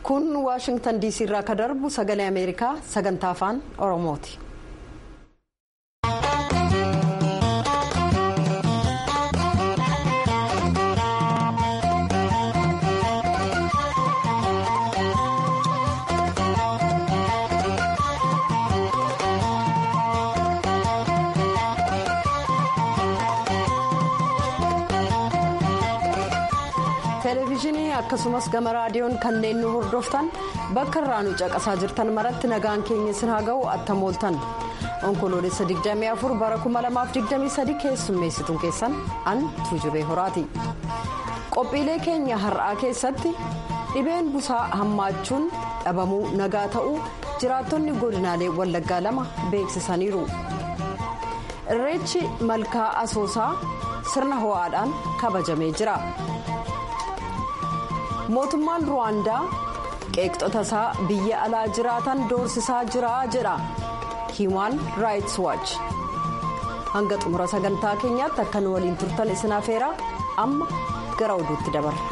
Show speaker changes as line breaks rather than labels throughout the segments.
kun waashingtan diisii irraa ka darbu sagalee ameerikaa sagantaa afaan oromooti. televezyiinii akkasumas gama raadiyoon kanneen nu hordoftan bakka irraa nu caqasaa jirtan maratti nagaan keenya isin haa ga'u attam ooltan onkoloolessa 24 bara 2023 keessummeessituun keessan an tuujubee horaati qophiilee keenya har'aa keessatti dhibeen busaa hammaachuun dhabamuu nagaa ta'uu jiraattonni godinaalee wallaggaa lama beeksisaniiru irreechi malkaa asoosaa sirna ho'aadhaan kabajamee jira. mootummaan ruwaandaa qeeqxota isaa biyya alaa jiraatan doorsisaa jira jedha hiimaan raayits waach hanga xumura sagantaa keenyaatti akka nu waliin turtan isin afeera amma gara oduutti dabarra.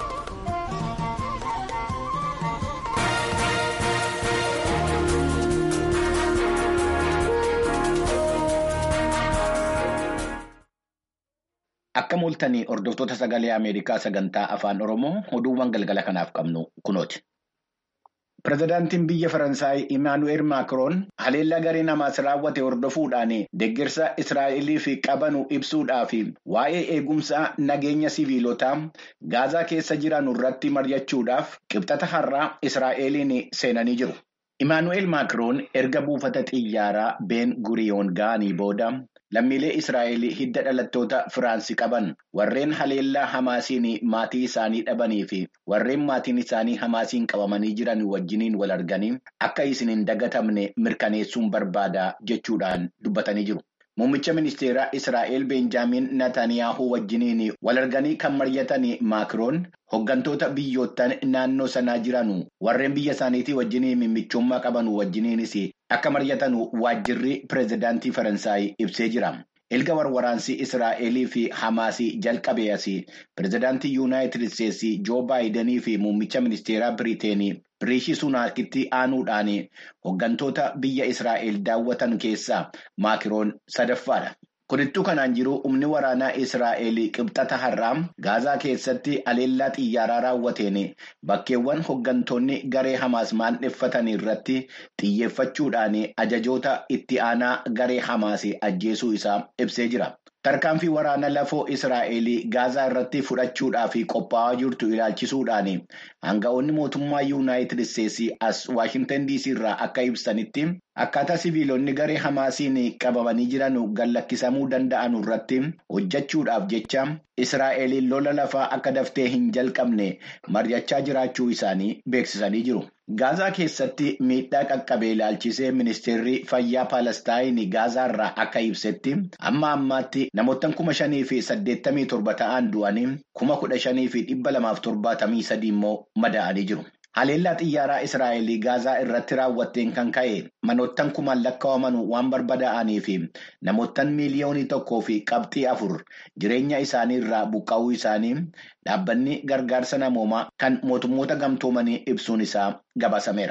Akka mul'atanii hordoftoota sagalee Ameerikaa sagantaa afaan Oromoo oduuwwan galgala kanaaf qabnu kunooti. Pireezidaantiin biyya Faransaay Imaanu'eel Maakiroon haleellaa gareen Hamaas raawwate hordofuudhaan deeggarsa Israa'eliif qabanu ibsuudhaaf waa'ee eegumsa nageenya siviilotaa Gaazaa keessa jiran irratti mari'achuudhaaf qibxata har'aa Israa'eliin seenanii jiru. Imaanu'eel Maakiroon erga buufata xiyyaaraa Ben Guriyoon ga'anii booda. Lammiilee Israa'el hidda dhalattoota Firaansii qaban warreen haleellaa Hamaasiin maatii isaanii dhabanii fi warreen maatiin isaanii Hamaasiin qabamanii jiran wajjiniin wal arganii akka isin hin dagatamne mirkaneessuun barbaada jechuudhaan dubbatanii jiru. Muummicha ministeeraa Israa'el Beenjaamin Nataniyaahuu wajjiniin wal arganii kan mari'atan Maakiroon hooggantoota biyyoottan naannoo sanaa jiran warreen biyya isaaniitii wajjiniin mimmichummaa qaban wajjiniinis akka mari'atan waajjirri pireezidaantii Faransaay ibsee jira. Erga warwaraansi Israa'elii fi Hamaasii jalqabee asii pireezidaantii Yuunaayitid Isteetsii Joo Baayidanii fi muummicha ministeeraa Biriiteenii Riishi Sunaakitti aanuudhaan hooggantoota biyya Israa'el daawwatan keessaa Maakiroon sadaffaadha. Kunittuu kanaan jiru humni waraanaa Israa'el qibxata har'aa Gaazaa keessatti haleellaa xiyyaaraa raawwateen bakkeewwan hooggantoonni garee Hamaas maandheffatan irratti xiyyeeffachuudhaan ajajoota itti aanaa garee Hamaas ajjeesuu isaa ibsee jira. Tarkaanfii waraana lafoo Israa'el Gaazaa irratti fudhachuudhaaf qophaa'aa jirtu ilaalchisuudhaan hanga'oonni mootummaa Yuunaayitid Isteetsii as Waashintan DC irraa akka ibsanitti akkaataa siviilonni garee Hamaasiin qabamanii jiran gallakkisamuu danda'an irratti hojjechuudhaaf jecha Israa'el lola lafaa akka daftee hin jalqabne mari'achaa jiraachuu isaanii beeksisanii jiru. Gaazaa keessatti miidhaa qaqqabee ilaalchisee ministeerri fayyaa Paalestaayin Gaazaa irraa akka ibsetti amma ammaatti namoota kuma shanii fi saddeettamii torba ta'an du'anii kuma kudha shanii fi dhibba lamaaf torbaatamii sadii immoo madaa'anii jiru. Haleellaa xiyyaaraa Israa'el Gaazaa irratti raawwatteen kan ka'e manoottan kumaan lakkaa'aman waan barbadaa'anii fi namoottan miiliyoonii tokkoo fi qabxii afur jireenya isaanii irraa buqqa'uu isaanii dhaabbanni gargaarsa namoomaa kan mootummoota gamtoomanii ibsuun isaa gabaasameera.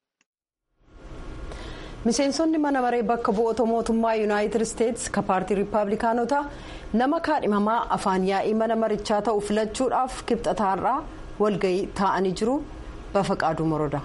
miseensonni mana maree bakka bu'oota mootummaa yuunaayitid isteetsi ka paartii riippaabilikaanotaa nama kaadhimamaa afaan yaa'ii mana marichaa ta'u filachuudhaaf kibxataarraa walgahii taa'anii jiru. Bafaqaaduu Morodaa.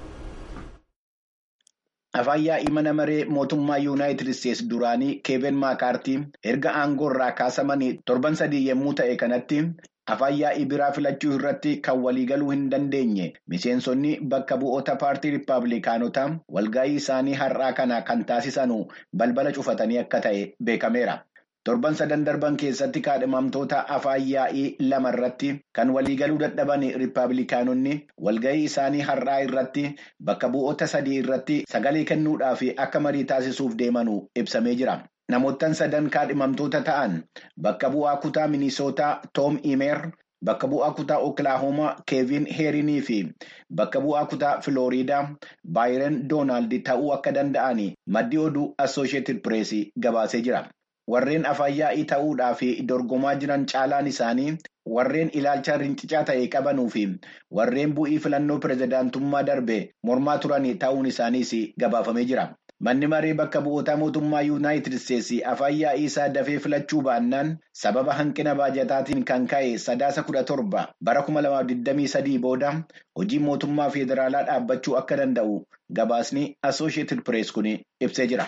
Afaan yaa'ii mana maree mootummaa Yuunaayitid Isteetsi duraanii Keevin Maakaartii erga aangoo irraa kaasamanii torban sadii yommuu ta'e kanatti afaan yaa'ii biraa filachuu irratti kan waliigaluu hin dandeenye miseensonni bakka bu'oota paartii riippaabilikaanotaa walgahii isaanii har'aa kana kan taasisanu balbala cufatanii akka ta'e beekameera. Torban sadan darban keessatti kaadhimamtoota afaan yaa'ii lama irratti kan waliigaluu dadhaban riippaabilikaanonni walgahii isaanii har'aa irratti bakka bu'oota sadii irratti sagalee kennuudhaaf akka marii taasisuuf deemanu ibsamee jira. Namoottan sadan kaadhimamtoota ta'an bakka bu'aa kutaa Minisootaa Toom Imeer, bakka bu'aa kutaa Oklaahomaa Keevin Heerinii fi bakka bu'aa kutaa Filooriidaa Baayiren Doonaald ta'uu akka danda'an maddi oduu Assooshiyetid Pireesii gabaasee jira. warreen afaan yaa'ii ta'uudhaa fi dorgomaa jiran caalaan isaanii warreen ilaalcha rincicaa ta'e qabanuu fi warreen bu'ii filannoo pirezidaantummaa darbe mormaa turan ta'uun isaaniis gabaafamee jira. Manni maree bakka bu'oota mootummaa yuunaayitid isteetsi afaan yaa'ii isaa dafee filachuu baannaan sababa hanqina baajataatiin kan ka'e sadaasa kudha torba bara kuma lamaaf digdamii sadii booda hojii mootummaa federaalaa dhaabbachuu akka danda'u gabaasni assoosheetid pirees kun ibsee jira.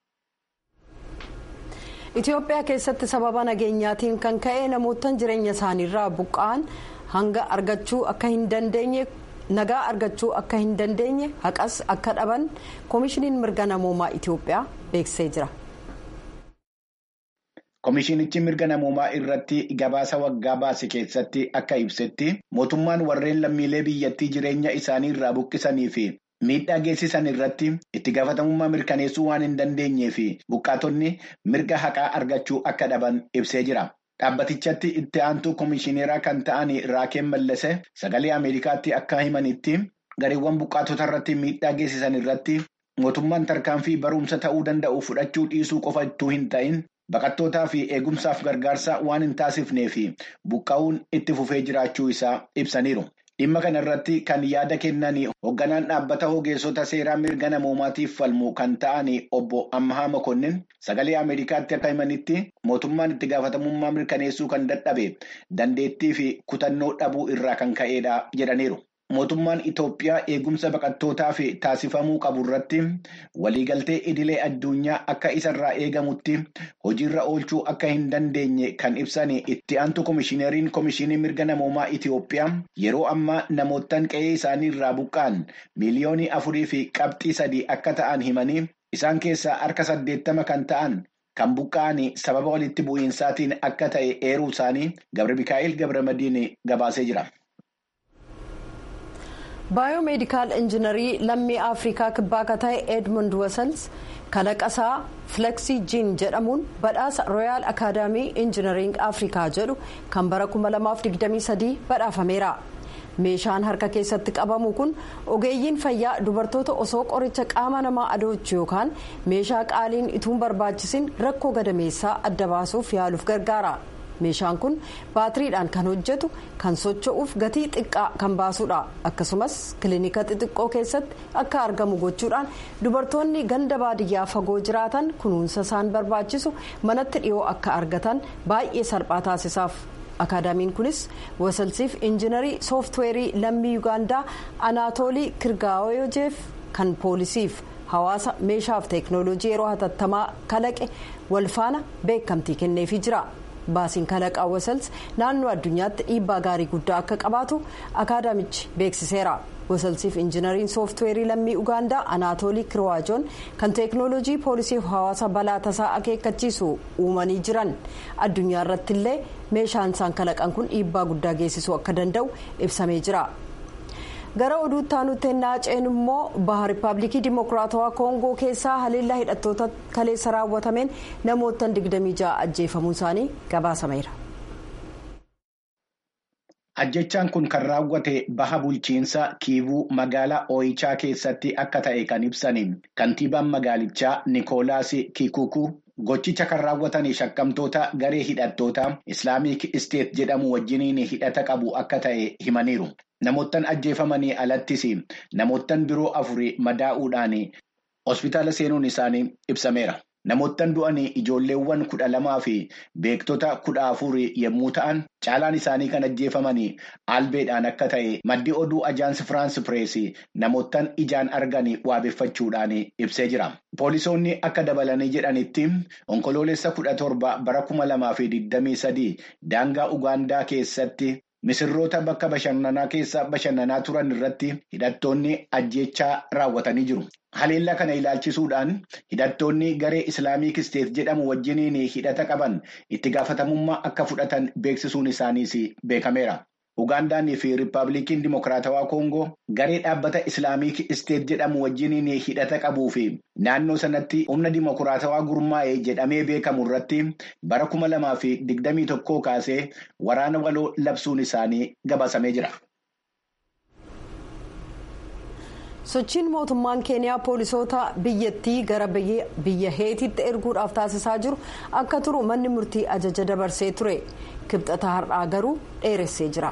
Itoophiyaa keessatti sababa nageenyaatiin kan ka'e namoota jireenya isaaniirraa buqqa'an hanga argachuu akka hin dandeenye nagaa argachuu akka hin dandeenye haqas akka dhaban koomishiniin mirga namoomaa Itoophiyaa beeksisee jira.
Koomishinichi mirga namoomaa irratti gabaasa waggaa baase keessatti akka ibsetti mootummaan warreen lammiilee biyyattii jireenya isaanii irraa buqqisanii fi miidhaa geessisan irratti itti gaafatamummaa mirkaneessuu waan hin dandeenyee fi buqqaatonni mirga haqaa argachuu akka dhaban ibsee jira. Dhaabbatichatti itti aantuu koomishineeraa kan ta'an Raakeen Mallase sagalee Ameerikaatti akka himanitti gareewwan buqqaatota irratti miidhaa geessisan irratti mootummaan tarkaanfii barumsa ta'uu danda'u fudhachuu dhiisuu qofa ittuu hin ta'in baqattootaa fi eegumsaaf gargaarsa waan hin taasifnee fi buqqa'uun itti fufee jiraachuu isaa ibsaniiru. Dhimma kana irratti kan yaada kennan hoogganaan dhaabbata ogeessota seeraa mirga namoomaatiif falmu kan ta'an obbo Ammahaa Mokonnin sagalee Ameerikaatti akka himanitti mootummaan itti gaafatamummaa mirkaneessuu kan dadhabe dandeettii fi kutannoo dhabuu irraa kan ka'edha jedhaniiru. Mootummaan Itoophiyaa eegumsa baqattootaaf taasifamuu qabu irratti waliigaltee idilee addunyaa akka isarraa eegamutti hojiirra oolchuu akka hin dandeenye kan ibsan itti aantu koomishineriin koomishinii mirga namoomaa Itoophiyaa yeroo ammaa namoottan qe'ee isaanii irraa buqqa'an miiliyoonii afurii fi qabxii sadii akka ta'an himanii isaan keessaa harka saddeettama kan ta'an kan buqqa'an sababa walitti bu'iinsaatiin akka ta'e eeruu isaanii Gabra Mikaa'el Gabra Madiin gabaasee jira.
baayoomeedikaal injiinarii lammii afrikaa kibbaa akka ta'e edmund wasals kalaqasaa fileksii jiin jedhamuun badhaasa rooyaal akaadaamii injiinariing afrikaa jedhu kan bara 2023 badhaafameera meeshaan harka keessatti qabamu kun ogeeyyiin fayyaa dubartoota osoo qoricha qaama namaa adoochu yookaan meeshaa qaaliin ituun barbaachisin rakkoo gadameessaa adda baasuuf yaaluuf gargaara. meeshaan kun baatiriidhaan kan hojjetu kan socho'uuf gatii xiqqaa kan baasudha akkasumas kilinika xixiqqoo keessatti akka argamu gochuudhaan dubartoonni ganda baadiyyaa fagoo jiraatan kunuunsa isaan barbaachisu manatti dhiyoo akka argatan baay'ee salphaa taasisaaf akaadaamiin kunis wasalsiif injiinarii sooftiweerii lammii yuugaandaa anaatoolii kirgaayojeef kan poolisiif hawaasa meeshaaf teeknooloojii yeroo hatattamaa kalaqe walfaana beekamtii kenneefii jira. baasiin kalaqaa wasals naannoo addunyaatti dhiibbaa gaarii guddaa akka qabaatu akaadaamichi beeksiseera wasalsiif injiinariin sooftiweerii lammii ugaandaa anaatoolii kirwaajoon kan teeknooloojii poolisiif hawaasa balaa tasaa akeekkachiisu uumanii jiran addunyaa irratti illee meeshaan isaan kalaqan kun dhiibbaa guddaa geessisuu akka danda'u ibsamee jira. gara oduutti aanutti naaceen immoo baha riippaabilikii dimokiraatawaa koongoo keessaa haleellaa hidhattoota kaleessa raawwatameen namoota 26 ajjeefamuun isaanii gabaasameera.
Ajjechaan kun kan raawwate baha bulchiinsa kiivuu magaalaa Ooyichaa keessatti akka ta'e kan ibsan kantiibaan magaalichaa Nikoolaas Kikuku. Gochicha kan raawwatan shakkamtoota garee hidhattoota Islaamik Isteet jedhamu wajjiniin hidhata qabu akka ta'e himaniiru. Namoottan ajjeefamanii alattis namoottan biroo afurii madaa'uudhaan hospitaala seenuun isaanii ibsameera. Namoottan du'anii ijoolleewwan kudha lamaa fi beektota kudha afurii yommuu ta'an caalaan isaanii kan ajjeefamanii albeedhaan akka ta'e maddi oduu ajaansi firaansi pireesii namoottan ijaan arganii waabeffachuudhaan ibsee jira. Poolisoonni akka dabalanii jedhanitti onkoloolessa kudha torba bara kuma lamaa fi digdamii sadii daangaa Ugaandaa keessatti misirroota bakka bashannanaa keessa bashannanaa turan irratti hidhattoonni ajjechaa raawwatanii jiru. Haleellaa kana ilaalchisuudhaan hidhattoonni garee Islaamik Isteet jedhamu wajjiniin hidhata qaban itti gaafatamummaa akka fudhatan beeksisuun isaaniis beekameera. Ugaandaanii fi Riippaabilikiin Dimokiraatawaa Koongoo garee dhaabbata Islaamik Isteet jedhamu wajjiniin hidhata qabuu fi naannoo sanatti humna Dimokiraatawaa gurmaa'e jedhamee beekamu irratti bara kuma lamaa fi digdamii tokkoo kaasee waraana waloo labsuun isaanii gabaasamee jira.
sochiin mootummaan keeniyaa poolisoota biyyattii gara biyya heetiitti erguudhaaf taasisaa jiru akka turu manni murtii ajaja dabarsee ture kibxata har'aa garuu dheeressee jira.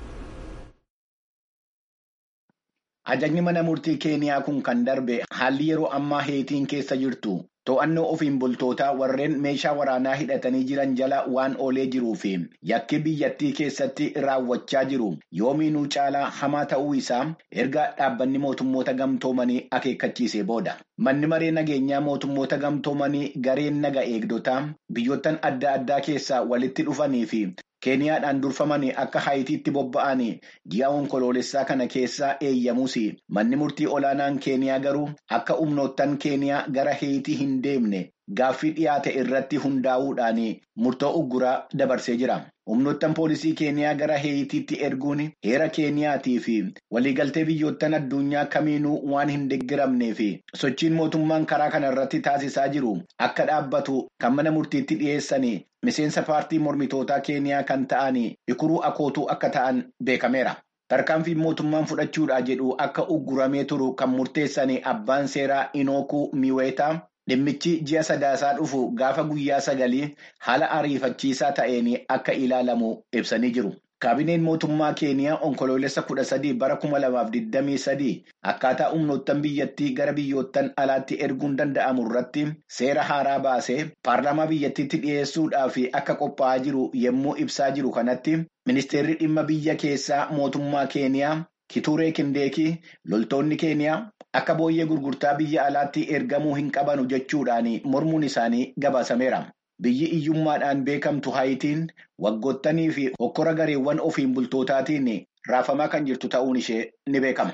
Ajajni mana murtii keeniyaa kun kan darbe haalli yeroo ammaa heetiin keessa jirtu to'annoo ofiin bultootaa warreen meeshaa waraanaa hidhatanii jiran jala waan oolee jiruu fi yakki biyyattii keessatti raawwachaa jiru yoomiinuu caalaa hamaa ta'uu isaa erga dhaabbanni mootummoota gamtoomanii akeekkachiisee booda. Manni maree nageenyaa mootummoota gamtoomanii gareen naga eegdotaa biyyoottan adda addaa keessaa walitti dhufanii fi keeniyaadhaan durfamanii akka haayitiitti bobba'anii ji'a onkoloolessaa kana keessaa eeyyamuus manni murtii olaanaan keeniyaa garuu akka humnoottan keeniyaa gara heeyitii hin deemne gaaffii dhiyaate irratti hundaa'uudhaan murtoo ugguraa dabarsee jira. humnoottan poolisii keeniyaa gara heeyitiitti erguun heera keeniyaatii fi waliigaltee biyyoottan addunyaa kamiinuu waan hin deeggaramnee fi sochiin mootummaan karaa kana irratti taasisaa jiru akka dhaabbatu kan mana murtiitti dhiyeessanii miseensa paartii mormitootaa keeniyaa kan ta'an ikuruu akootuu akka ta'an beekameera. tarkaanfiin mootummaan fudhachuudha jedhu akka ugguramee turu kan murteessan abbaan seeraa inookuu miweetaa. Dhimmichi ji'a sadaasaa dhufu gaafa guyyaa sagalii haala ariifachiisaa ta'een akka ilaalamu ibsanii jiru. Kaabineen mootummaa keeniyaa onkoloolessa kudha sadii bara kuma lamaaf digdamii sadii akkaataa humnoottan biyyattii gara biyyoottan alaatti erguun danda'amu irratti seera haaraa baasee paarlaamaa biyyattiitti dhiyeessuudhaaf akka qophaa'aa jiru yommuu ibsaa jiru kanatti ministeerri dhimma biyya keessaa mootummaa keeniyaa Kituuree Kindeekii loltoonni keeniyaa akka booyyee gurgurtaa biyya alaatti ergamuu hin qabanu jechuudhaan mormuun isaanii gabaasameera. Biyyi iyyummaadhaan beekamtu haayitiin waggoottanii fi hokkora gareewwan ofiin bultootaatiin raafamaa kan jirtu ta'uun ishee ni beekama.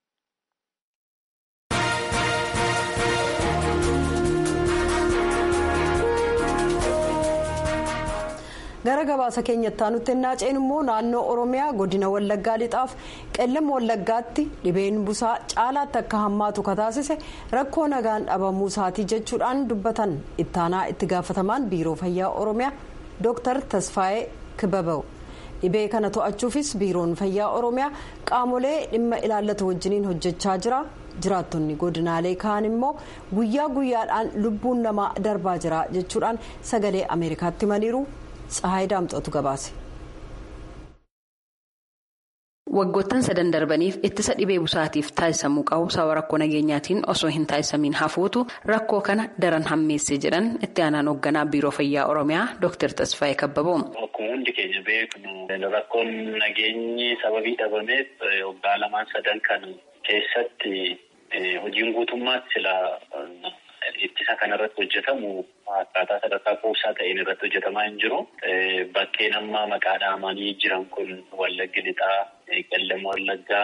gara gabaasa keenyatti aanutti ennaa ceenu immoo naannoo oromiyaa godina wallaggaa lixaaf qellam wallaggaatti dhibeen busaa caalaatti akka hammaatu kataasise rakkoo nagaan dhabamuu isaatii jechuudhaan dubbatan ittaanaa itti gaafatamaan biiroo fayyaa oromiyaa dooktar tasfaayee kibabaw dhibee kana to'achuufis biiroon fayyaa oromiyaa qaamolee dhimma ilaallatu wajjiniin hojjechaa jira. jiraattonni godinaalee kaan immoo guyyaa guyyaadhaan lubbuun namaa darbaa jira jechuudhaan sagalee ameerikaatti himaniiru. Tsahaay Daamxootu gabaase.
Waggoottan sadan darbaniif ittisa dhibee busaatiif taasisamuu qabu sababa rakkoo nageenyaatiin osoo hin taasisamiin hafuutu rakkoo kana daran hammeessee jedhan itti aanaan hoogganaa biiroo fayyaa oromiyaa Dr. Tasfaayee Kabbaboo.
Akkuma hundi keenya beeknu rakkoon nageenyi sababii dhabameef waggaa lamaan sadan kan keessatti hojiin guutummaatti sila ittisa kanarratti hojjetamu akkaataa sadarkaa kuusaa ta'een irratti hojjetamaa hin jiru. Bakkeen amma maqaa dhahamanii jiran kun Wallaggi Lixaa, Qellem Wallaggaa,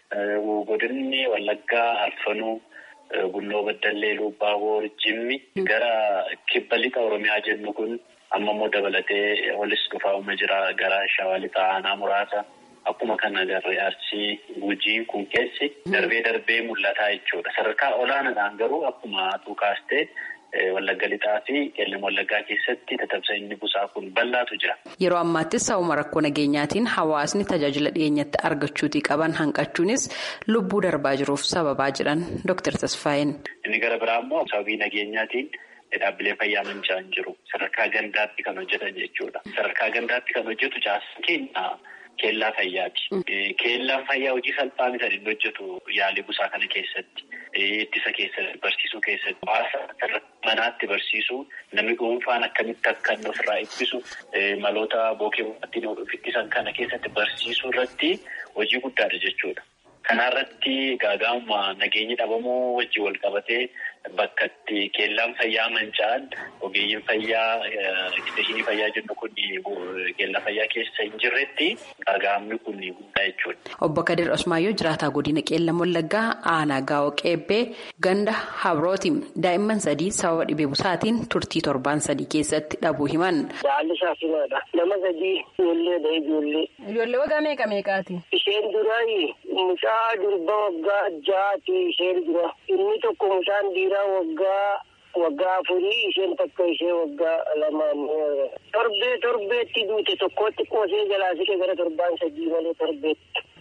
Godinni Wallaggaa, Arfanuu, Bunnoo Baddallee, Lubbaaboor, Jimmi gara kibba lixa Oromiyaa jennu kun amma immoo dabalatee olis dhufaa jira gara Shawaa Lixaa aanaa muraasa. Akkuma kana agarree arsii gujii kun keessi darbee darbee mul'ataa jechuudha. Sadarkaa olaanaadhaan garuu akkuma tuukaastee wallagga lixaa fi qellem wallaggaa keessatti tatamsa'inni busaa kun bal'aatu jira.
Yeroo ammaattis sababa rakkoo nageenyaatiin hawaasni tajaajila dhiyeenyatti argachuutii qaban hanqachuunis lubbuu darbaa jiruuf sababaa jedhan Dr. Tasfaayeen.
Inni gara biraa immoo sababii nageenyaatiin. Dhaabbilee fayyaa manca'an jiru. Sadarkaa gandaatti kan hojjetan jechuudha. Sadarkaa gandaatti kan hojjetu caasaan keenya keellaa fayyaati. Keellaan fayyaa hojii salphaa miti inni hojjetu yaalii busaa kana keessatti. Ittisa keessatti barsiisuu keessatti. Hawaasa manaatti barsiisuu namni dhuunfaan akkamitti akka inni ofirraa ittisu maloota bookee ittiin ittisan kana keessatti barsiisuu irratti hojii guddaadha jechuudha. Kanaarratti gaagaa'ummaa nageenyi dhabamuu wajjin wal qabatee bakka itti keellaan fayyaa manca'an ogeeyyiin fayyaa eksteeshinii fayyaa jennu kun keellaa fayyaa keessa hin jirretti gaagaa'amni kun guddaa jechuudha.
Obbo Kadir Osmaayyoo jiraataa godina Qeellam Wallaggaa aanaa gaa'oo qeebbee ganda habrooti daa'imman sadii sababa dhibee busaatiin turtii torbaan sadii keessatti dhabuu himan.
Haalli shaafinaadha. Nama sadii ijoolleedha ijoollee.
Ijoollee waggaa meeqa meeqaati?
Isheen duraayi mucaa durba waggaa jaati isheen dura. Inni tokko mucaan dhiiraa waggaa waggaa afurii isheen takka ishee waggaa lamaan. Torbee torbeetti duute tokkotti qoosee jalaa siqe gara torbaan sadii malee torbeetti.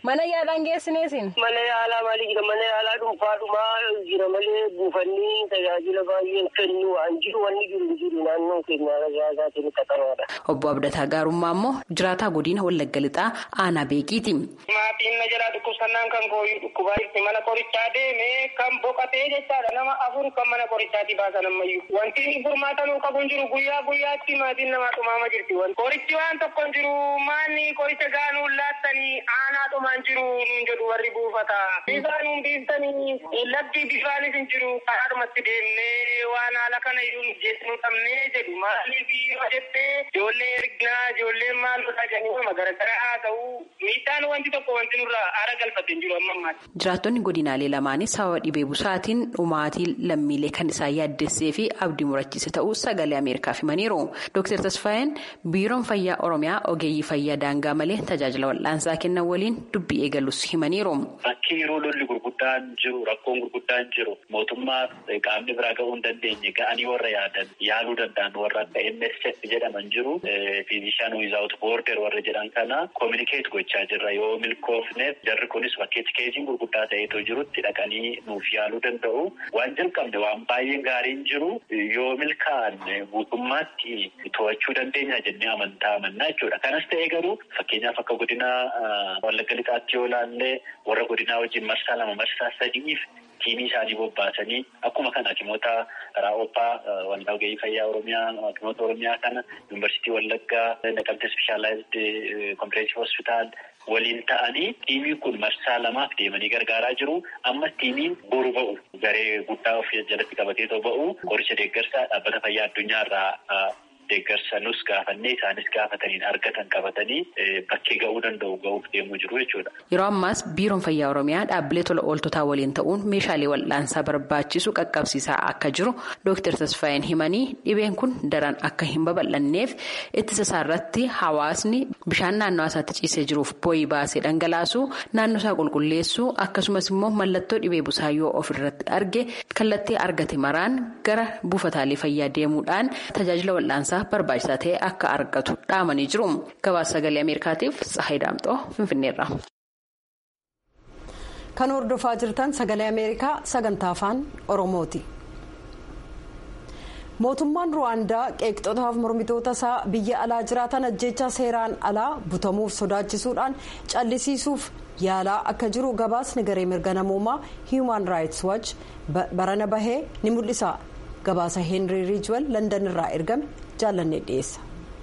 Mana yaalaan geessineesin?
Mana yaalaa maali jira mana yaalaa dhuunfaadhumaa jira malee buufanni tajaajila baay'een kennu waan jiru wanni jiru hin jiru naannoo keenyaa tajaajilaatiin qaxaraadha.
Obbo Abdataa Gaarummaa immoo jiraataa godina Wallagga Lixaa aanaa beekiiti.
Maatiin na jalaa dhukkubsannaan kan kooyyuu dhukkubaa itti mana qorichaa deemee kan boqotee jechaadha nama afur kan mana qorichaatti baasan ammayyuu. Wanti furmaatanuu qabu hin jiru guyyaa guyyaatti maatiin namaa dhumaama jirti. Qorichi waan tokko hin jiru maanni qoricha gaanuu laattanii aanaa dhumaan jiru nuun jedhu warri buufata. Bisaanuun biiftanii labdii bifaanis hin jiru karaadhumatti deemnee waan haala kana iyyuu jeesnuu dhabnee jedhu maaliif yoo jettee ijoollee ergnaa ijoolleen maal godhaa jedhanii nama garagaraa haa ta'u miidhaan wanti tokko wanti nurraa aara galfate hin jiru amma ammaatti.
Jiraattonni godinaalee lamaanii sababa dhibee busaatiin dhumaatii lammiilee kan isaan yaaddessee fi abdii murachiise ta'uu sagalee Ameerikaaf himaniiru. Dooktar Tasfaayeen biiroon fayyaa Oromiyaa ogeeyyii fayyaa daangaa malee tajaajila wal'aansaa kennan waliin dubbii eegalus himaniiru.
Bakki yeroo lolli gurguddaan jiru rakkoon gurguddaan jiru mootummaa qaamni biraa ga'uu hin dandeenye ga'anii warra yaadan yaaluu danda'an warra akka MSF jedhaman jiru fiizishaan wiizaawut boorder warra jedhan kana koominikeet gochaa jirra yoo milkoofneef jarri kunis bakkeetti keessiin gurguddaa ta'eetoo jirutti dhaqanii nuuf yaaluu danda'u waan jalqabne waan baay'een gaariin jiru yoo milkaa'an guutummaatti to'achuu dandeenya jennee amantaa amannaa jechuudha. Kanas ta'ee garuu fakkeenyaaf akka godina Wallagga Lixaatti yoo ilaalle warra godinaa wajjin marsaa lama marsaa sadiif tiimii isaanii bobbaasanii akkuma kana hakimoota raawwappaa waldaa ogeeyyii fayyaa oromiyaa hakimoota oromiyaa kana yuunivarsiitii wallaggaa naqamtee ispeeshaalaayizd kompireensii hospitaal waliin ta'anii tiimiin kun marsaa lamaaf deemanii gargaaraa jiru amma tiimiin boru ba'u garee guddaa of jalatti qabatee ba'u qoricha deeggarsaa dhaabbata fayyaa addunyaarraa deeggarsa nus gaafannee isaanis gaafataniin argatan qabatanii bakkee ga'uu danda'u ga'uuf deemuu jiru jechuudha.
Yeroo ammaas biiroon fayyaa oromiyaa dhaabbilee tola ooltotaa waliin ta'uun meeshaalee wal'aansaa barbaachisu qaqqabsiisaa akka jiru Dr. Tasfaayeen himanii dhibeen kun daran akka hin babal'anneef ittisa isaarratti hawaasni bishaan naannoo isaatti ciisee jiruuf boo'ii baasee dhangalaasu naannoo isaa qulqulleessuu akkasumas immoo mallattoo dhibee busaa yoo ofirratti arge kallattii argate maraan gara buufataalee fayyaa deemuudhaan tajaajila wal'aansaa. barbaachisaa ta'e akka argatu dhaamanii jiru gabaasa sagalee ameerikaatiif tsahayi daamxoo finfinneerra.
kan hordofaa jirtan sagalee ameerikaa sagantaa afaan oromooti. mootummaan ruwaandaa qeeqxotaaf mormitoota isaa biyya alaa jiraatan ajjeechaa seeraan alaa butamuuf sodaachisuudhaan callisiisuuf yaalaa akka jiru gabaasni garee mirga namoomaa human rights watch barana bahee ni mul'isa. gabaasa heenrii riijwal landan irraa ergame jaalannee dhiyeessa.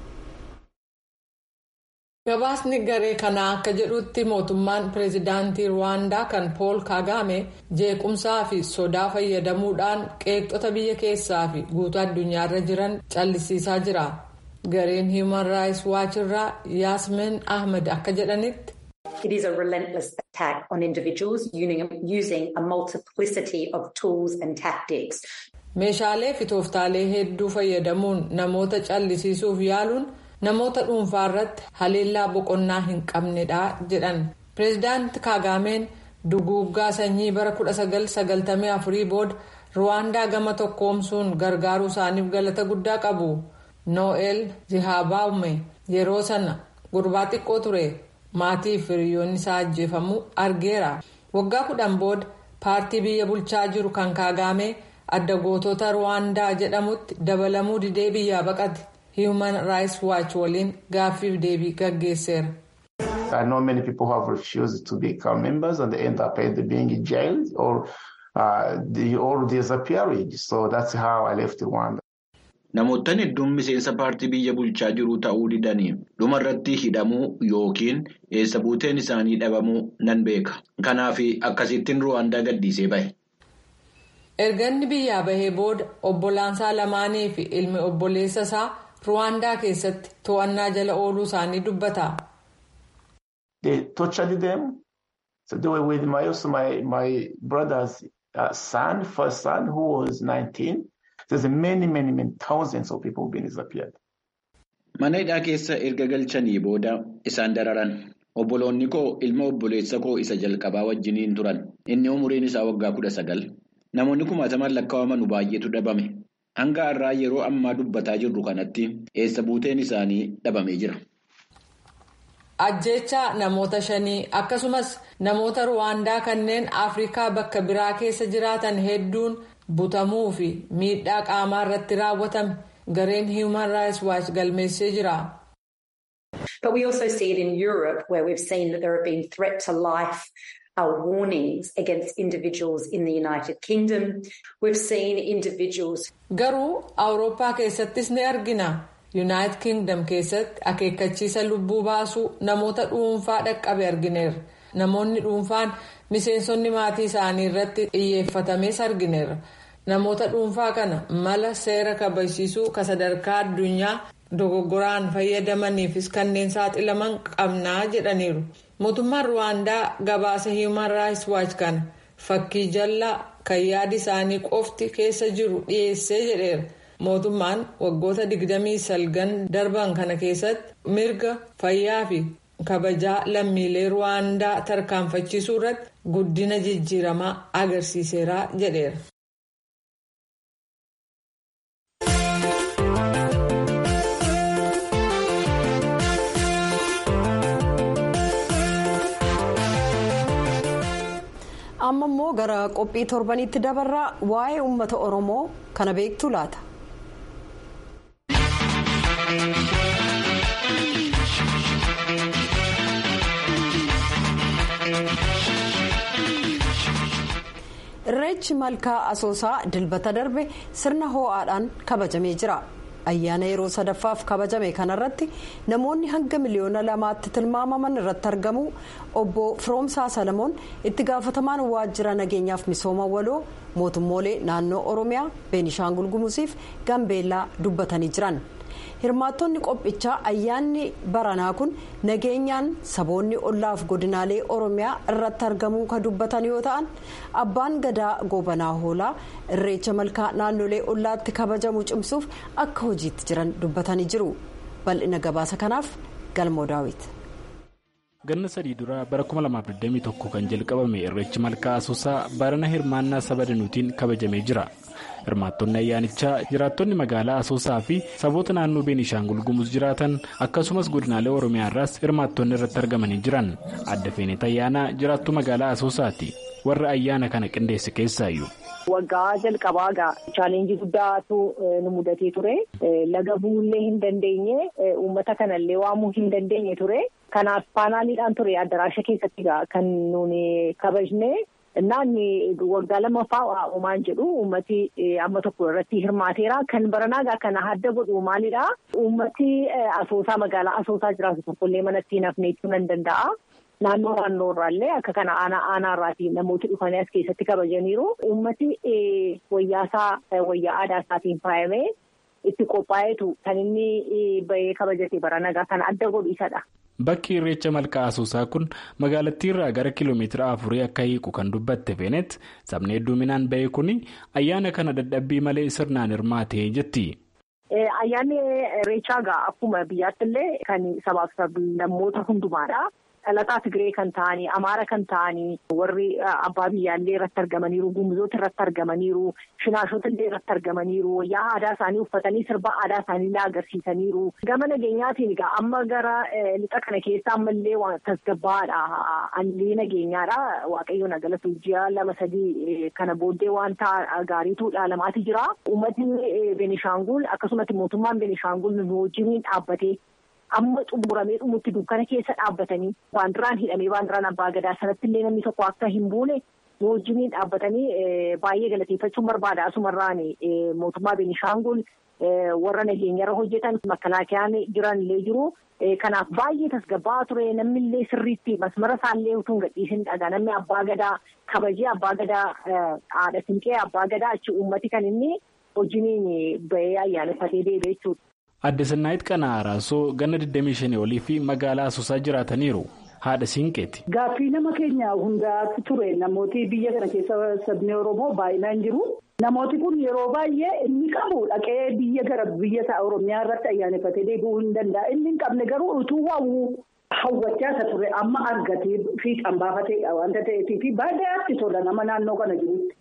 gabaasni garee kanaa akka jedhutti mootummaan pireezidaantii ruwaandaa kan pool kaagaame jeequmsaa fi sodaa fayyadamuudhaan qeeqxota biyya keessaa fi guutuu addunyaarra jiran callisiisaa jira gareen human rights watch irraa yaasmin ahmed akka jedhanitti.
It is a relentless attack on individuals using a multiplicity of tools and tactics.
meeshaalee fi tooftaalee hedduu fayyadamuun namoota callisiisuuf yaaluun namoota dhuunfaa irratti haleellaa boqonnaa hin qabnedha jedhan pireezidaanti kaagaameen duguuggaa sanyii bara 1994 booda ruwaandaa gama tokkoomsuun gargaaruu isaaniif galata guddaa qabu no'eel zihaabaume yeroo sana gurbaa xiqqoo ture maatii fi hiriyoonni isaa ajjeefamuu argeera waggaa kudhan booda paartii biyya bulchaa jiru kan kaagaame. adda gootota ruwaandaa jedhamutti dabalamuu didee biyyaa baqate human rights watch waliin gaaffiif deebii gaggeesseera.
I know many people who have refused to become members and they end up either being jailed or uh, they, or disappearing. So that's how I left Rwanda.
Namoottan hedduun miseensa paartii biyya bulchaa jiru ta'uu didanii dhumarratti hidhamuu yookiin eessa buuteen isaanii dhabamuu nan beeka. Kanaaf akkasittiin Ruwaandaa gadhiisee bahe.
erganni biyyaa bahee booda obbolaansaa lamaanii fi ilmi obboleessa isaa ruwaandaa keessatti to'annaa jala ooluu isaanii dubbata.
They tortured them. So they were with my, also my, my brother's uh, son, first son, who was 19. There's many, many, many thousands of people being disappeared.
Mana hidhaa keessa erga galchanii booda isaan dararan. Obboloonni koo ilma obboleessa koo isa jalqabaa wajjiniin turan. Inni umuriin isaa waggaa kudha sagal. Namoonni kumaataman lakkaa'aman baay'eetu dhabame. Hanga har'aa yeroo ammaa dubbataa jirru kanatti eessa buuteen isaanii dhabamee jira.
ajjeechaa namoota shanii akkasumas namoota ruwaandaa kanneen afrikaa bakka biraa keessa jiraatan hedduun butamuu fi miidhaa qaamaa irratti raawwatame gareen human rights watch galmeessee jira.
But we also see it in Europe where we've seen that there have been threat to life uh, warnings against individuals in the United Kingdom. We've seen individuals.
Garuu Awurooppaa keessattis ni argina. Yuunaayitid Kingdom keessatti akeekkachiisa lubbuu baasuu namoota dhuunfaa dhaqqabe argineerra. Namoonni dhuunfaan miseensonni maatii isaanii irratti xiyyeeffatames argineerra. Namoota dhuunfaa kana mala seera kabachiisuu ka sadarkaa addunyaa dogoggoraan fayyadamaniifis kanneen saaxilaman qabnaa jedhaniiru. Mootummaan Ruwaandaa gabaasa Human Rights Watch kana fakkii jallaa kan yaadi isaanii qofti keessa jiru dhiyeessee jedheera. Mootummaan waggoota 29 darban kana keessatti mirga fayyaa fi kabajaa lammiilee Ruwaandaa tarkaanfachiisuu irratti guddina jijjiiramaa agarsiiseera jedheera.
amma immoo gara qophii torbanitti dabarraa waa'ee uummata oromoo kana beektu laata. irreechi malkaa asoosaa dilbata darbe sirna hoo'aadhaan kabajamee jira. ayyaana yeroo sadaffaaf kabajame kanarratti namoonni hanga miliyoona lamaatti tilmaamaman irratti argamu obbo firoomsaa salamoon itti gaafatamaan waajjira nageenyaaf misooma waloo mootummoolee naannoo oromiyaa beenishaangul gumuziif gambeellaa dubbatanii jiran hirmaattonni qophichaa ayyaanni baranaa kun nageenyaan saboonni ollaaf godinaalee oromiyaa irratti argamuu kan dubbatan yoo ta'an abbaan gadaa gobanaa hoolaa irreecha malkaa naannolee ollaatti kabajamu cimsuuf akka hojiitti jiran dubbatanii jiru bal'ina gabaasa kanaaf galmoo daawit.
ganna sadii dura bara 2021 kan jalqabame irreechi malkaa asoosaa barana hirmaannaa saba danuutiin kabajamee jira. hirmaattonni ayyaanichaa jiraattonni magaalaa asoosaa fi saboota naannoo beenishaangul gumuz jiraatan akkasumas godinaalee oromiyaa irraas hirmaattonni irratti argamanii jiran adda feenet ayyaanaa jiraattuu magaalaa asoosaati warra ayyaana kana qindeesse keessaayyuu.
Waggaa jalqabaa gaa chaalenjii guddaatu nu mudatee ture. Laga buullee hin dandeenye uummata kanallee waamuu hin dandeenye ture. Kanaaf paanaaliidhaan ture addaraasha keessatti gaa kan nuuni kabajne. Naanni waggaa lamaffaa uumaan jedhu uummati amma tokko irratti hirmaateera. Kan baranaagaa kana adda godhu maalidha? Uummati asoosaa magaalaa asoosaa jiraatu tokkollee manatti hin hafne jechuu nan danda'a. Naannoo naannoo irraallee akka kana aanaa aanaa irraatii namooti dhufanii as keessatti kabajaniiru. Uummati wayyaasaa wayyaa aadaa isaatiin faayamee itti qophaa'eetu kan inni bahee kabajate baranagaa kana adda godhu isadha.
Bakki irreecha malkaa asoosaa kun magaalattii irraa gara kiiloomeetira afurii akka hiiku kan dubbatte feenet sabni hedduminaan bahee kun ayyaana kana dadhabbii malee sirnaan hirmaatee jetti.
Ayyaanni irreechaa gaa akkuma biyyaatti illee kan sabaaf sablammoota hundumaadha. Dhalataa Tigiree kan ta'anii, Amaara kan ta'anii, warri abbaa biyyaallee irratti argamaniiru, gumuzoota irratti argamaniiru, shinaashota illee irratti argamaniiru, wayyaa aadaa isaanii uffatanii sirba aadaa isaanii illee agarsiisaniiru. Gama nageenyaatiin egaa amma gara lixa kana keessa ammallee waan tasgabbaadha. Allee nageenyaadha. Waaqayyoon galatu ji'a lama sadii kana booddee wanta gaariitu dhaalamaati jira. Uummatni Beenishaangul akkasumas mootummaan Beenishaangul nu wajjin dhaabbatee. amma xumuramee dhumutti dukkana keessa dhaabbatanii baandiraan hidhamee baandiraan abbaa gadaa sanatti illee namni tokko akka hin buune wajjiniin dhaabbatanii baay'ee galateeffachuun barbaada asumarraan mootummaa Beenishaangul warra nageenyarra hojjetan makkalaakiyaan jiran illee jiru. Kanaaf baay'ee tasgabbaa ture namni illee sirriitti masmara isaallee utuu hin gadhiisin dhagaa namni abbaa gadaa kabajee abbaa gadaa haadha siinqee abbaa gadaa achi uummati kan inni wajjiniin bahee ayyaaneffatee deebi'e jechuudha.
Adde Sannaayit Qanaa Araasoo ganna 25 olii fi magaalaa Asoosaa jiraataniiru. Haadha Siinqeeti.
Gaaffii nama keenya hundaatti ture namooti biyya kana keessa sabni Oromoo baay'inaan jiru. Namooti kun yeroo baay'ee inni qabu dhaqee biyya gara biyya isaa Oromiyaa irratti ayyaaneffatee deebi'uu hin danda'a. Inni hin qabne garuu utuu hawwu hawwachaa isa ture amma argatee fiixan baafateedha wanta ta'eetii fi baay'eetti tola nama naannoo kana jirutti.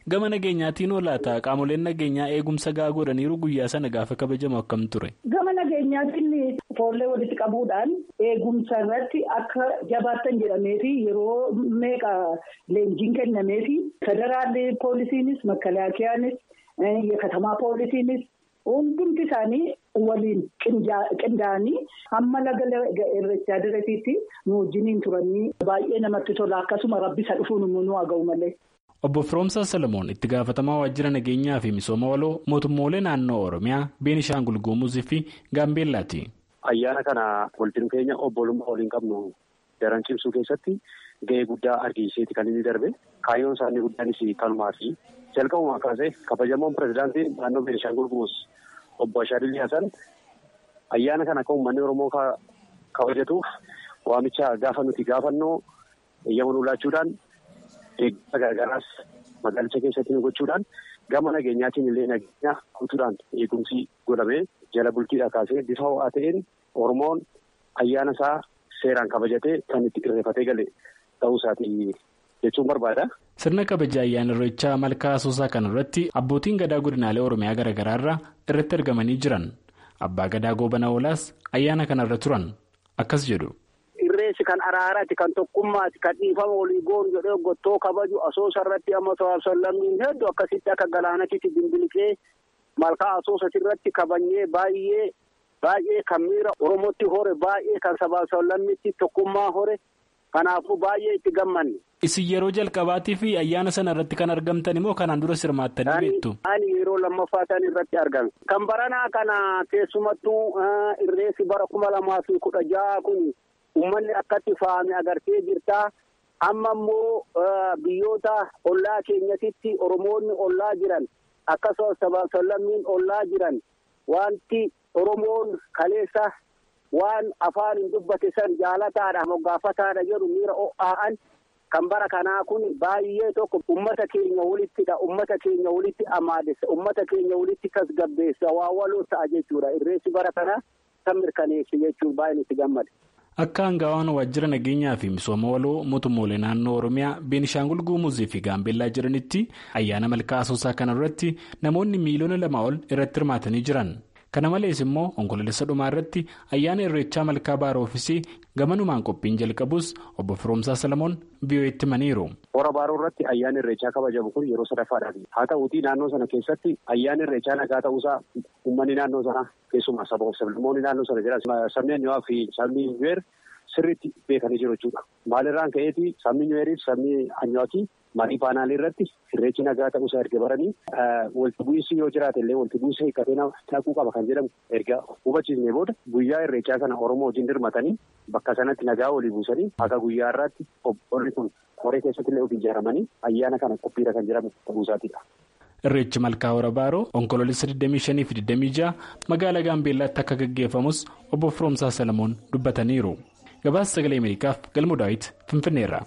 Gama nageenyaatiin olaata qaamoleen nageenyaa eegumsa gahaa godhaniiru guyyaa sana gaafa kabajamu akkam ture.
Gama nageenyaatiin foollee walitti qabuudhaan eegumsa irratti akka jabaattan jedhameefi yeroo meeqa leenjiin kennameefi federaalli poolisiinis makkalaakiyaanis katamaa poolisiinis hundumti isaanii waliin qindaa'anii hamma laga irreechaa direetiitti nu wajjiniin turanii baay'ee namatti tola akkasuma rabbisa dhufuun immoo nu haga'u malee.
Obbo Firoomsaa Salamoon itti gaafatamaa waajjira nageenyaa fi misooma waloo mootummoolee naannoo Oromiyaa, Beenishaangul Gumuzii fi Gaambeellaati.
Ayyaana kana walitti dhufeenya obbolummaa waliin qabnu daran cimsuu keessatti gahee guddaa argisiiseeti kan inni darbe. Kaayyoon isaanii guddaanis kanumaa fi jalqabumaa kaasee kabajamoon pirezidaantii naannoo Beenishaangul Gumuz obbo Ashaadilii Hasan ayyaana kana akka uummanni Oromoo kabajatuuf waamicha gaafa nuti gaafannoo eeyyama nu laachuudhaan eegumsa gargaaraas magaalicha keessatti nu gochuudhaan gama nageenyaatiin illee nageenya guutuudhaan eegumsi godhamee jala bultiidhaa kaasee bifa ho'aa ta'een Oromoon ayyaana isaa seeraan kabajatee kan itti irreeffatee gale ta'uu isaati jechuun barbaada.
Sirna kabaja ayyaana irreechaa malkaa asoosaa kana irratti abbootiin gadaa godinaalee Oromiyaa garaagaraa irraa irratti argamanii jiran. Abbaa gadaa goobana oolaas ayyaana kanarra turan akkas jedhu.
Irreessi kan araaraati kan tokkummaati kan dhiifama walii goonu jedhee gottoo kabaju asoosa irratti amma to'aabsan lammiin hedduu akkasitti akka galaanatitti dimbilikee malkaa asoosas irratti kabajnee baay'ee baay'ee kan miira Oromootti hore baay'ee kan sabaabsan lammiitti tokkummaa hore kanaafuu baay'ee itti gammanne.
Isin yeroo jalqabaatii fi ayyaana sana irratti kan argamtan immoo kanaan dura sirmaattanii beektu.
Ani yeroo lammaffaa isaan irratti argame. Kan baranaa kana keessumattuu irreessi bara kuma lamaa fi kudha jaha kun uummanni akkatti faame agartee jirta. Amma immoo biyyoota ollaa keenyatitti Oromoonni ollaa jiran akkasumas sabaasallammiin ollaa jiran wanti Oromoon kaleessa waan afaan hin dubbate san jaalataadha moggaafataadha jedhu miira ho'aa'an. Kan bara kanaa kun baay'ee tokko ummata keenya walittidha. Ummata keenya walitti amaadessa. Ummata keenya walitti tasgabbeessa. Waa waloo ta'a jechuudha. Irreessi bara kanaa kan mirkaneesse jechuun baay'een itti gammade.
Akka hangawaan waajjira nageenyaa fi misooma waloo mootummoolee naannoo Oromiyaa Beenishaangul Gumuzii fi Gaambeellaa jiranitti ayyaana malkaa asoosaa kana irratti namoonni miiliyoona lama ol irratti hirmaatanii jiran. Kana malees immoo onkoloolessa dhumaa irratti ayyaana irreechaa malkaa baara oofisii gamanumaan qophiin jalqabus obbo Firoomsaa Salamoon biyyooti himaniiru.
Hora baaroo irratti ayyaanni irreechaa kabajamu kun yeroo sadaffaadhaati. Haa ta'uutii naannoo sana keessatti ayyaanni irreechaa nagaa ta'uusaa uummanni naannoo sanaa keessumaa saba sablammoonni naannoo sana jiran sabni Anniwaa fi sabni Nuweer sirriitti beekanii jiru jechuudha. Maalirraan ka'eeti sabni Nuweeriif sabni Anniwaakii marii paanaalii irratti irreechi nagaa ta'uusaa erga baranii walitti bu'iinsi yoo jiraate illee walitti bu'iinsa hiikkatee naquu qaba kan jedhamu erga hubachiisnee booda guyyaa irreechaa kana Oromoo wajjin dirmatanii bakka sanatti nagaa walii buusanii akka guyyaa irraatti obbolli kun horee keessatti illee of ijaaramanii ayyaana kana qophiidha kan jedhamu ta'uusaatidha.
Irreechi malkaa hora baaroo onkoloolessa 25 fi 26 magaalaa Gaambeellaatti akka gaggeeffamus obbo Firoomsaa Salamoon dubbataniiru. Gabaasa sagalee Ameerikaaf galmoo daawwiti Finfinneerra.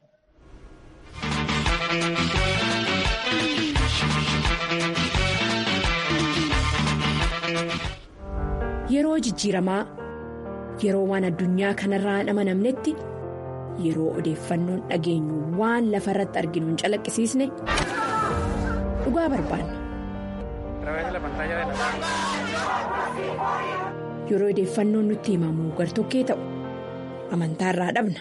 Yeroo jijjiiramaa yeroo waan addunyaa kanarraa hin amanamnetti yeroo odeeffannoon dhageenyu waan lafa irratti arginu hin calaqqisiisne dhugaa barbaanna. Yeroo odeeffannoon nutti himamu gartokkee ta'u amantaarraa dhabna.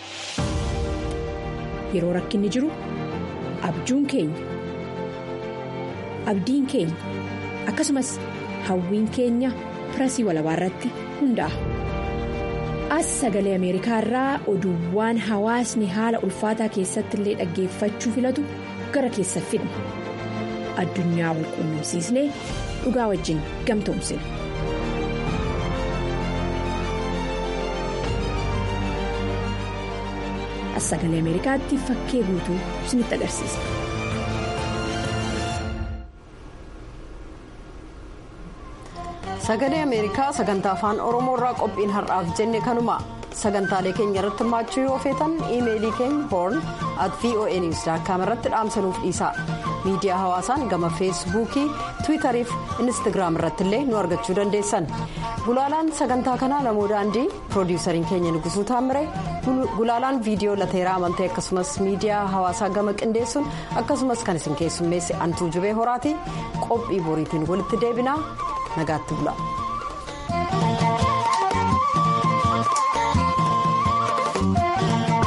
Yeroo rakkinni jiru abjuun keenya abdiin keenya akkasumas hawwiin keenya. pirasii walabaa irratti hundaa'a. As sagalee Ameerikaa irraa oduuwwan hawaasni haala ulfaataa keessatti illee dhaggeeffachuu filatu gara keessa fidna. Addunyaa wal quunnamsiisnee dhugaa wajjin gamtoomsina. As sagalee Ameerikaatti fakkee guutuu isinitti agarsiisa.
sagalee ameerikaa sagantaa afaan oromoo irraa qophiin har'aaf jenne kanuma sagantaalee keenya irratti hirmaachuu yoo feetan iimeelii keenya hoorn at voa niws irratti dhaamsanuuf dhiisa miidiyaa hawaasaan gama feesbuukii tiwiitarii fi inistigraam irratti illee nu argachuu dandeessan gulaalaan sagantaa kanaa namoo daandii piroodiwusariin keenya nugusuu taammire gulaalaan viidiyoo lateeraa amantee akkasumas miidiyaa hawaasaa gama qindeessuun akkasumas kan isin keessummeesse antuu jubee horaati qophii boriitiin walitti deebinaa nagaatti bula.